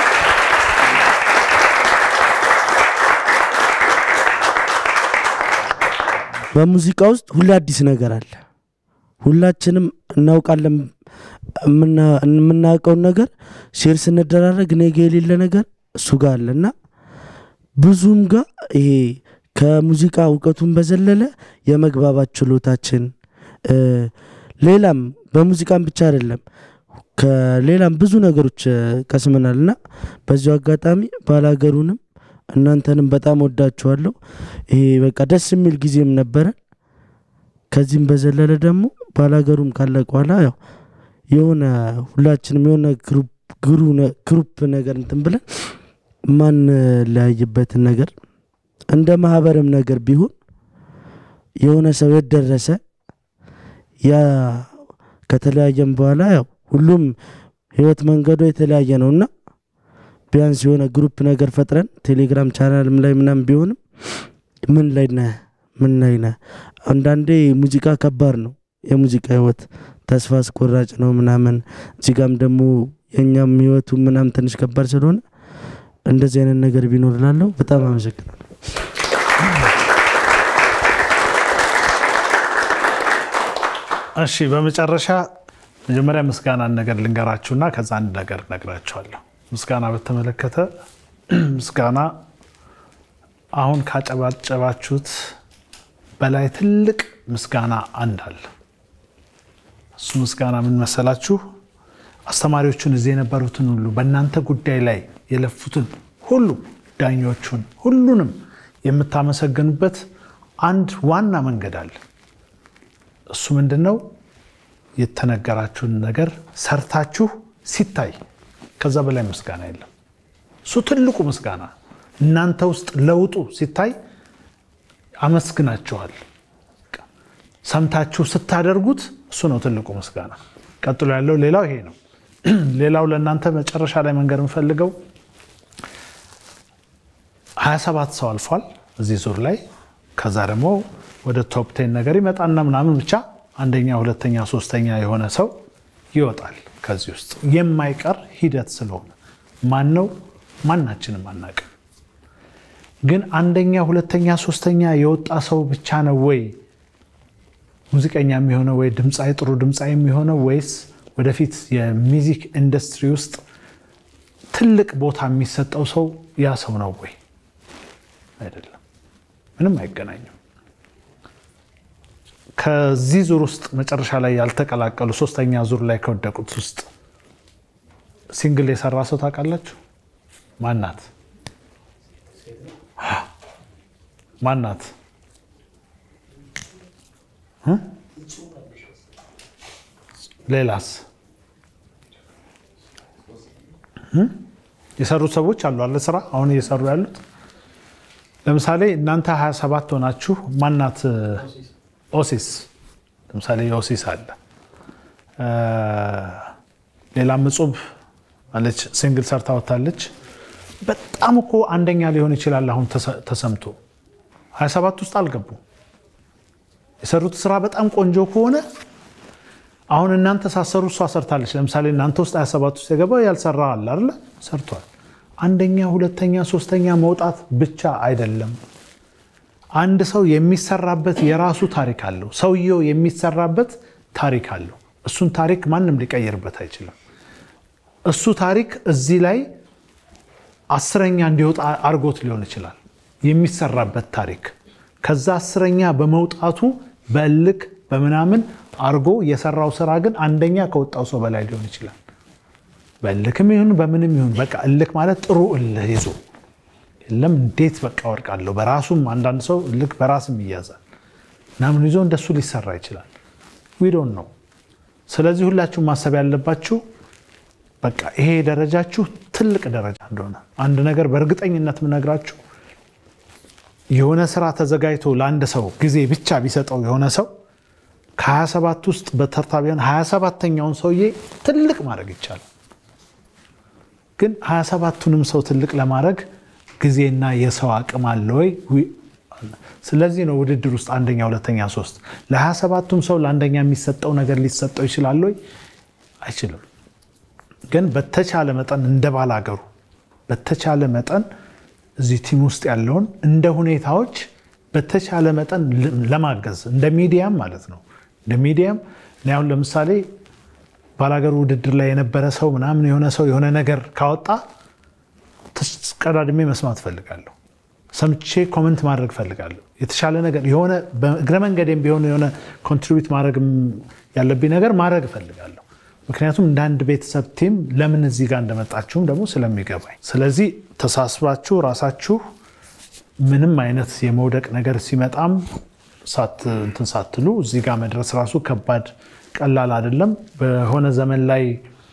በሙዚቃ ውስጥ ሁሌ አዲስ ነገር አለ። ሁላችንም እናውቃለን። የምና- የምናውቀውን ነገር ሼር ስንደራረግ እኔ ጋ የሌለ ነገር እሱ ጋር አለ እና ብዙም ጋር ይሄ ከሙዚቃ እውቀቱን በዘለለ የመግባባት ችሎታችን እ፣ ሌላም በሙዚቃም ብቻ አይደለም ከሌላም ብዙ ነገሮች እ፣ ቀስመናል እና በዚሁ አጋጣሚ ባላገሩንም እናንተንም በጣም ወዳችኋለሁ። ይሄ በቃ ደስ የሚል ጊዜም ነበረን። ከዚህም በዘለለ ደግሞ ባላገሩም ካለቀ በኋላ ያው የሆነ ሁላችንም የሆነ ግሩፕ ግሩ- ግሩፕ ነገር እንትን ብለን ማንለያይበትን ነገር እንደ ማህበርም ነገር ቢሆን የሆነ ሰው የት ደረሰ ያ ከተለያየም በኋላ ያው ሁሉም ህይወት መንገዱ የተለያየ ነው እና ቢያንስ የሆነ ግሩፕ ነገር ፈጥረን ቴሌግራም ቻናልም ላይ ምናምን ቢሆንም ምን ላይ ነህ ምን ላይ ነህ አንዳንዴ ሙዚቃ ከባድ ነው የሙዚቃ ህይወት ተስፋ አስቆራጭ ነው ምናምን እዚህ ጋም ደግሞ የእኛም ህይወቱ ምናምን ትንሽ ከባድ ስለሆነ እንደዚህ አይነት ነገር ቢኖር ላለው በጣም አመሰግናለሁ እሺ በመጨረሻ መጀመሪያ ምስጋናን ነገር ልንገራችሁና ከዛ አንድ ነገር እነግራችኋለሁ። ምስጋና በተመለከተ ምስጋና አሁን ካጨባጨባችሁት በላይ ትልቅ ምስጋና አንድ አለ። እሱ ምስጋና ምን መሰላችሁ? አስተማሪዎቹን እዚህ የነበሩትን ሁሉ በእናንተ ጉዳይ ላይ የለፉትን ሁሉ ዳኞቹን፣ ሁሉንም የምታመሰግኑበት አንድ ዋና መንገድ አለ። እሱ ምንድን ነው? የተነገራችሁን ነገር ሰርታችሁ ሲታይ ከዛ በላይ ምስጋና የለም። እሱ ትልቁ ምስጋና እናንተ ውስጥ ለውጡ ሲታይ አመስግናችኋል። ሰምታችሁ ስታደርጉት እሱ ነው ትልቁ ምስጋና። ቀጥሎ ያለው ሌላው ይሄ ነው። ሌላው ለእናንተ መጨረሻ ላይ መንገድ የምፈልገው 27 ሰው አልፏል እዚህ ዙር ላይ ከዛ ደግሞ ወደ ቶፕ ቴን ነገር ይመጣና ምናምን ብቻ አንደኛ፣ ሁለተኛ፣ ሶስተኛ የሆነ ሰው ይወጣል ከዚህ ውስጥ የማይቀር ሂደት ስለሆነ ማን ነው ማናችንም አናውቅም። ግን አንደኛ፣ ሁለተኛ፣ ሶስተኛ የወጣ ሰው ብቻ ነው ወይ ሙዚቀኛ የሚሆነው ወይ ድምፃዊ ጥሩ ድምፃዊ የሚሆነው ወይስ ወደፊት የሚዚክ ኢንዱስትሪ ውስጥ ትልቅ ቦታ የሚሰጠው ሰው ያ ሰው ነው ወይ? አይደለም። ምንም አይገናኝም። ከዚህ ዙር ውስጥ መጨረሻ ላይ ያልተቀላቀሉ ሶስተኛ ዙር ላይ ከወደቁት ውስጥ ሲንግል የሰራ ሰው ታውቃላችሁ? ማናት? ማናት? እ? ሌላስ እ? የሰሩት ሰዎች አሉ አለ ስራ አሁን እየሰሩ ያሉት ለምሳሌ እናንተ 27 ሆናችሁ ማናት ኦሲስ ለምሳሌ የኦሲስ አለ ሌላም እጹብ አለች ሲንግል ሰርታ ወታለች በጣም እኮ አንደኛ ሊሆን ይችላል አሁን ተሰምቶ 27 ውስጥ አልገቡ የሰሩት ስራ በጣም ቆንጆ ከሆነ አሁን እናንተ ሳሰሩ እሷ ሰርታለች ለምሳሌ እናንተ ውስጥ 27 ውስጥ የገባው ያልሰራ አለ አይደለ ሰርቷል አንደኛ ሁለተኛ ሶስተኛ መውጣት ብቻ አይደለም አንድ ሰው የሚሰራበት የራሱ ታሪክ አለው ሰውየው የሚሰራበት ታሪክ አለው እሱን ታሪክ ማንም ሊቀይርበት አይችልም እሱ ታሪክ እዚህ ላይ አስረኛ እንዲወጣ አርጎት ሊሆን ይችላል የሚሰራበት ታሪክ ከዛ አስረኛ በመውጣቱ በእልክ በምናምን አርጎ የሰራው ስራ ግን አንደኛ ከወጣው ሰው በላይ ሊሆን ይችላል በእልክም ይሁን በምንም ይሁን በቃ እልክ ማለት ጥሩ እልህ ይዞ የለም እንዴት በቃ ወድቃለሁ። በራሱም አንዳንድ ሰው እልክ በራስም ይያዛል ምናምን ይዞ እንደሱ ሊሰራ ይችላል። ዊዶን ነው። ስለዚህ ሁላችሁም ማሰብ ያለባችሁ በቃ ይሄ ደረጃችሁ ትልቅ ደረጃ እንደሆነ አንድ ነገር በእርግጠኝነት የምነግራችሁ የሆነ ስራ ተዘጋጅቶ ለአንድ ሰው ጊዜ ብቻ ቢሰጠው የሆነ ሰው ከ27 ውስጥ በተርታ ቢሆን 27ተኛውን ሰውዬ ትልቅ ማድረግ ይቻላል። ግን 27ቱንም ሰው ትልቅ ለማድረግ ጊዜና የሰው አቅም አለ ወይ? ስለዚህ ነው ውድድር ውስጥ አንደኛ፣ ሁለተኛ፣ ሶስት ለ27ቱም ሰው ለአንደኛ የሚሰጠው ነገር ሊሰጠው ይችላል ወይ? አይችልም። ግን በተቻለ መጠን እንደ ባላገሩ በተቻለ መጠን እዚህ ቲም ውስጥ ያለውን እንደ ሁኔታዎች በተቻለ መጠን ለማገዝ እንደ ሚዲያም ማለት ነው። እንደ ሚዲያም እኔ አሁን ለምሳሌ ባላገሩ ውድድር ላይ የነበረ ሰው ምናምን የሆነ ሰው የሆነ ነገር ካወጣ ተቀዳድሜ መስማት ፈልጋለሁ። ሰምቼ ኮመንት ማድረግ ፈልጋለሁ። የተሻለ ነገር የሆነ በእግረ መንገዴም ቢሆን የሆነ ኮንትሪቢዩት ማድረግ ያለብኝ ነገር ማድረግ እፈልጋለሁ። ምክንያቱም እንደ አንድ ቤተሰብ ቲም ለምን እዚህ ጋር እንደመጣችሁም ደግሞ ስለሚገባኝ፣ ስለዚህ ተሳስባችሁ ራሳችሁ ምንም አይነት የመውደቅ ነገር ሲመጣም እንትን ሳትሉ እዚህ ጋር መድረስ ራሱ ከባድ ቀላል አይደለም። በሆነ ዘመን ላይ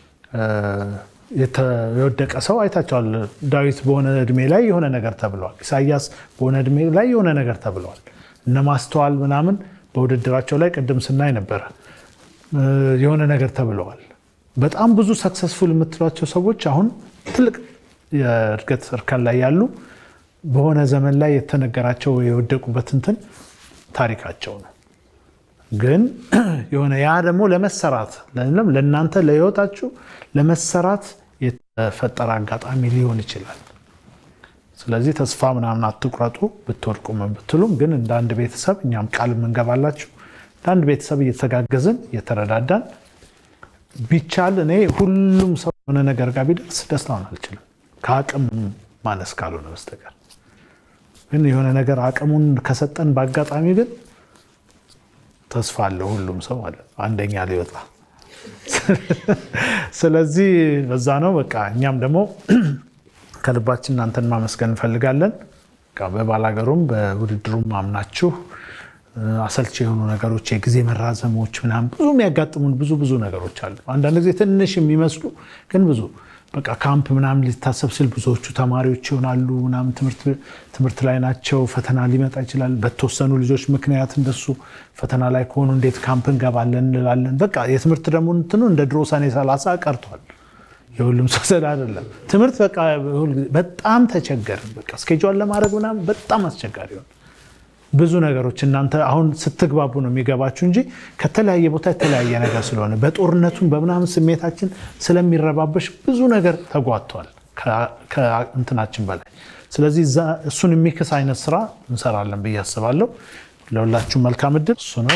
የወደቀ ሰው አይታቸዋል። ዳዊት በሆነ እድሜ ላይ የሆነ ነገር ተብለዋል። ኢሳያስ በሆነ እድሜ ላይ የሆነ ነገር ተብለዋል። እነ ማስተዋል ምናምን በውድድራቸው ላይ ቅድም ስናይ ነበረ የሆነ ነገር ተብለዋል። በጣም ብዙ ሰክሰስፉል የምትሏቸው ሰዎች አሁን ትልቅ የእድገት እርከን ላይ ያሉ በሆነ ዘመን ላይ የተነገራቸው የወደቁበት እንትን ታሪካቸው ነው። ግን የሆነ ያ ደግሞ ለመሰራት ለእናንተ ለህይወታችሁ ለመሰራት የተፈጠረ አጋጣሚ ሊሆን ይችላል። ስለዚህ ተስፋ ምናምን አትቁረጡ። ብትወድቁ ምን ብትሉም ግን እንደ አንድ ቤተሰብ እኛም ቃል የምንገባላችሁ እንደ አንድ ቤተሰብ እየተጋገዝን እየተረዳዳን ቢቻል እኔ ሁሉም ሰው የሆነ ነገር ጋር ቢደርስ ደስታውን አልችልም ከአቅም ማነስ ካልሆነ በስተቀር ግን የሆነ ነገር አቅሙን ከሰጠን በአጋጣሚ ግን ተስፋ አለው ሁሉም ሰው ማለት አንደኛ ሊወጣ። ስለዚህ በዛ ነው በቃ እኛም ደግሞ ከልባችን እናንተን ማመስገን እንፈልጋለን። በባላገሩም በውድድሩም አምናችሁ አሰልቺ የሆኑ ነገሮች፣ የጊዜ መራዘሞች ምናምን ብዙ የሚያጋጥሙን ብዙ ብዙ ነገሮች አሉ። አንዳንድ ጊዜ ትንሽ የሚመስሉ ግን ብዙ በቃ ካምፕ ምናምን ሊታሰብ ስል ብዙዎቹ ተማሪዎች ይሆናሉ ምናምን ትምህርት ላይ ናቸው። ፈተና ሊመጣ ይችላል። በተወሰኑ ልጆች ምክንያት እንደሱ ፈተና ላይ ከሆኑ እንዴት ካምፕ እንገባለን እንላለን። በቃ የትምህርት ደግሞ እንትኑ እንደ ድሮ ሰኔ ሰላሳ ቀርቷል። የሁሉም ሰው ስለ አይደለም ትምህርት በቃ በጣም ተቸገርን። በቃ እስኬጇን ለማድረግ ምናምን በጣም አስቸጋሪ ሆነ። ብዙ ነገሮች እናንተ አሁን ስትግባቡ ነው የሚገባችሁ እንጂ ከተለያየ ቦታ የተለያየ ነገር ስለሆነ በጦርነቱን በምናምን ስሜታችን ስለሚረባበሽ ብዙ ነገር ተጓቷል ከእንትናችን በላይ። ስለዚህ እሱን የሚክስ አይነት ስራ እንሰራለን ብዬ አስባለሁ። ለሁላችሁም መልካም እድል። እሱ ነው።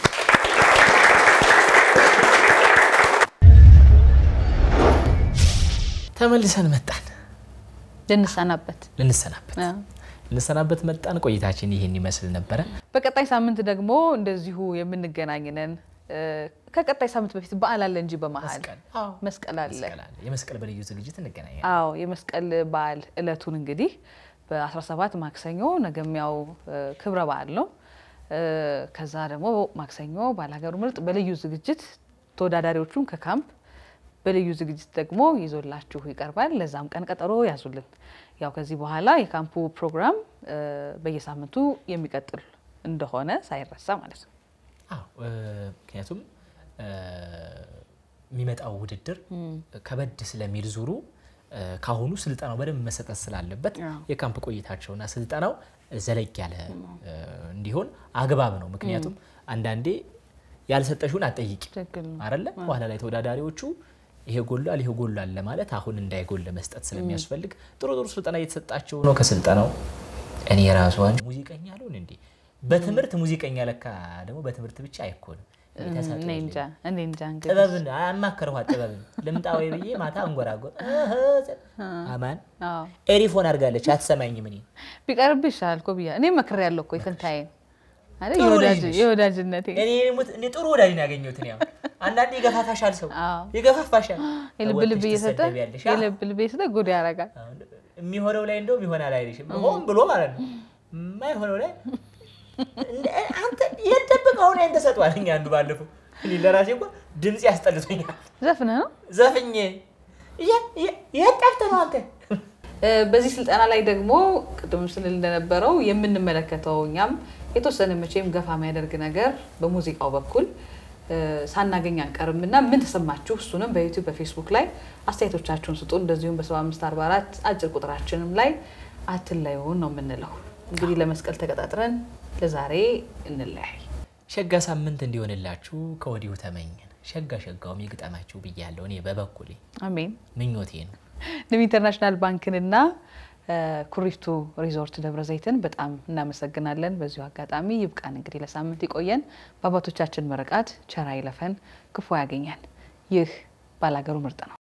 ተመልሰን መጣን ልንሰናበት ልንሰናበት ልንሰናበት መጣን። ቆይታችን ይህን ይመስል ነበረ። በቀጣይ ሳምንት ደግሞ እንደዚሁ የምንገናኝ ነን። ከቀጣይ ሳምንት በፊት በዓል አለ እንጂ በመሀል መስቀል አለ። የመስቀል በልዩ ዝግጅት እንገናኛለን። አዎ የመስቀል በዓል እለቱን እንግዲህ በ17 ማክሰኞ ነገሚያው ክብረ በዓል ነው። ከዛ ደግሞ ማክሰኞ ባላገሩ ምርጥ በልዩ ዝግጅት ተወዳዳሪዎቹን ከካምፕ በልዩ ዝግጅት ደግሞ ይዞላችሁ ይቀርባል። ለዛም ቀን ቀጠሮ ያዙልን። ያው ከዚህ በኋላ የካምፑ ፕሮግራም በየሳምንቱ የሚቀጥል እንደሆነ ሳይረሳ ማለት ነው። አዎ ምክንያቱም የሚመጣው ውድድር ከበድ ስለሚል ዙሩ ካሁኑ ስልጠናው በደንብ መሰጠት ስላለበት የካምፕ ቆይታቸውና ስልጠናው ዘለግ ያለ እንዲሆን አግባብ ነው። ምክንያቱም አንዳንዴ ያልሰጠሽውን አትጠይቂ አይደለ? በኋላ ላይ ተወዳዳሪዎቹ ይሄ ጎሏል ይሄ ጎሏል ለማለት አሁን እንዳይጎል ለመስጠት ስለሚያስፈልግ ጥሩ ጥሩ ስልጠና እየተሰጣቸው ነው። ከስልጠናው እኔ ራሷን ሙዚቀኛ ልሆን እንዴ? በትምህርት ሙዚቀኛ ለካ ደግሞ በትምህርት ብቻ አይኮንም። ጥበብን አማከርኋት። ጥበብን ልምጣ ወይ ብዬ ማታ አንጎራጎር አማን ኤሪፎን አድርጋለች። አትሰማኝም። እኔ ቢቀርብ ይሻላል እኮ ብያ እኔ መክሬያለሁ እኮ የፈንታዬን አይደል? ጥሩ ልጅ የወዳጅ- ነሽ። የወዳጅነቴ እኔ ሙት- እኔ ጥሩ ወዳጅ ነው ያገኘሁት። እኔ አሁን አንዳንዴ ይገፋፋሻል፣ ሰው አዎ። ይገፋፋሻል። የልብ ልብ ወጥተሽ እየሰጠ ትሰደቢያለሽ። አዎ። የልብ ልብ እየሰጠ ጉድ ያደርጋል። አሁን የሚሆነው ላይ እንደውም ይሆናል አይልሽም፣ ሆን ብሎ ማለት ነው። የማይሆነው ላይ እንደ- አንተ የደበቀው ላይ ተሰጧል። እኛ አንዱ ባለፈው እኔ ለራሴ እንኳ ድምፅ ያስጠልቶኛል። ዘፍነ ነው ዘፍኜ የ- የ- የት ጠፍተህ ነው አንተ? እ፣ በዚህ ስልጠና ላይ ደግሞ ቅድም ስንል እንደነበረው የምንመለከተው እኛም የተወሰነ መቼም ገፋ የሚያደርግ ነገር በሙዚቃው በኩል እ፣ ሳናገኝ አንቀርም እና ምን ተሰማችሁ? እሱንም በዩቲዩብ በፌስቡክ ላይ አስተያየቶቻችሁን ስጡ። እንደዚሁም በ7544 አጭር ቁጥራችንም ላይ አትለዩን ነው የምንለው። እንግዲህ ለመስቀል ተቀጣጥረን ለዛሬ እንለያይ። ሸጋ ሳምንት እንዲሆንላችሁ ከወዲሁ ተመኘን። ሸጋ ሸጋውም ይግጠማችሁ ብያለሁ። እኔ በበኩሌ አሜን። ምኞቴ ነው። ንብ ኢንተርናሽናል ባንክንና እ፣ ኩሪፍቱ ሪዞርት ደብረ ዘይትን በጣም እናመሰግናለን። በዚሁ አጋጣሚ ይብቃን እንግዲህ ለሳምንት ይቆየን። በአባቶቻችን ምርቃት ቸር አይለፈን፣ ክፉ ያገኘን። ይህ ባላገሩ ምርጥ ነው።